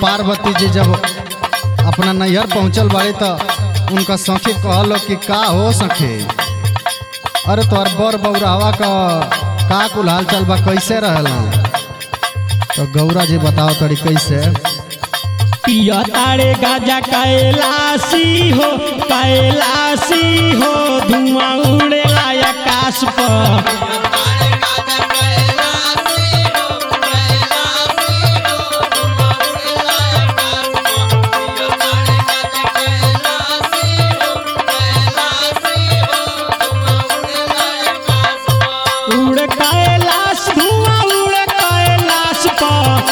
पार्वती जी जब अपना नैहर पहुंचल बाड़ी तो उनका सखी कहलो कि का हो सखी अरे तोहर बर बौरावा का का कुल हाल चाल बा कैसे रहला तो गौरा जी बताओ तड़ी कैसे पिया तारे गाजा कैलाशी हो कैलाशी हो धुआं उड़ेला आकाश पर उड़ कैलाश धुआं उड़ कैलाश पर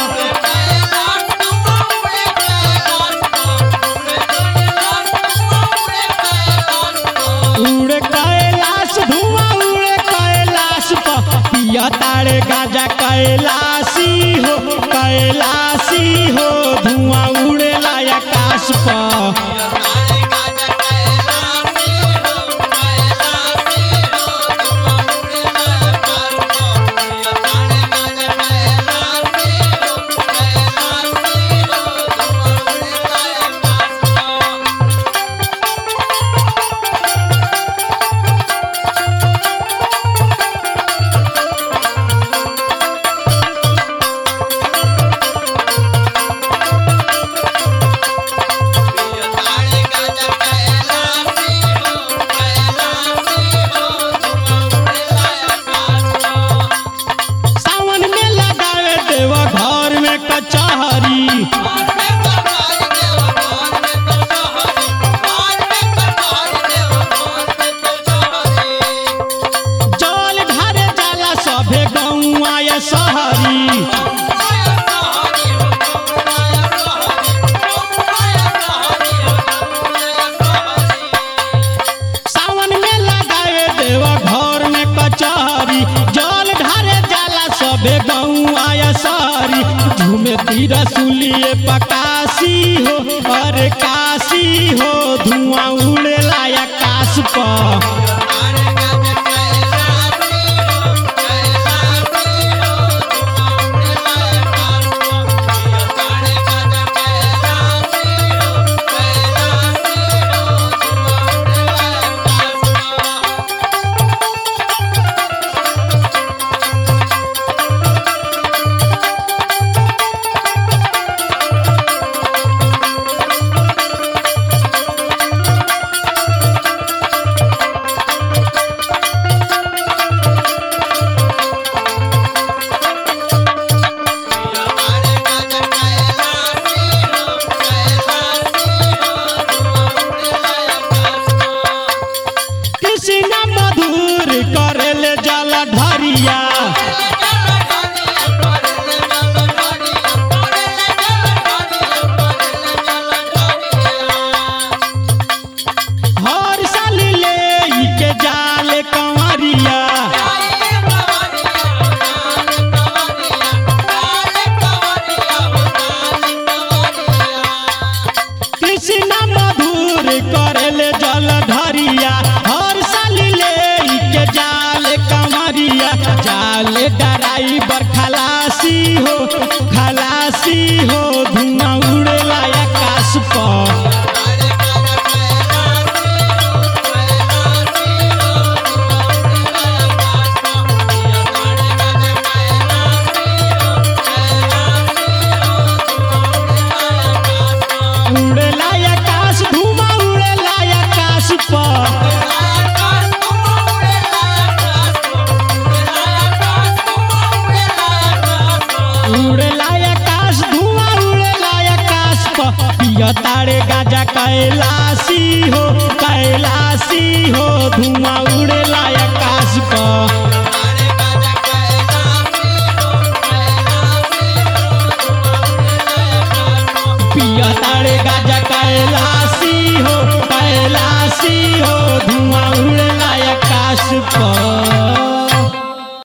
उड़ कैलाश धुआं उड़ कैलाश पर पिया तारे गाजा कैलाशी हो कैलाशी हो धुआं उड़ेला आकाश पर सावन में लगावे देवा घर में कचहरी जल ढारे जाला सभे गौआ या शहरी सावन में लगावे देवा घर में कचहरी जल ढारे जाला सभे गौआ या शहरी झूमे तीरा सुलिए पकाशी हो अरे काशी हो धुआं उड़ेला आकाश पर कृष्ण मधुर करेले जल ढरिया हर साल ले ई के जाल कंवरिया कृष्ण मधुर करेले जल ढरिया हर साल ले ई के जाल कंवरिया जाल डराइबर खलासी हो खलासी हो धुआं उड़ेला आकाश पर उड़ेला आकाश धुआं उड़ेला आकाश पर उड़ेला आकाश धुआं उड़ेला आकाश पर पिया तारे गाजा कैलाशी हो कैलाशी हो धुआं उड़ेला आकाश पर पिया तारे गाजा कैलाशी हो कैलाशी हो धुआं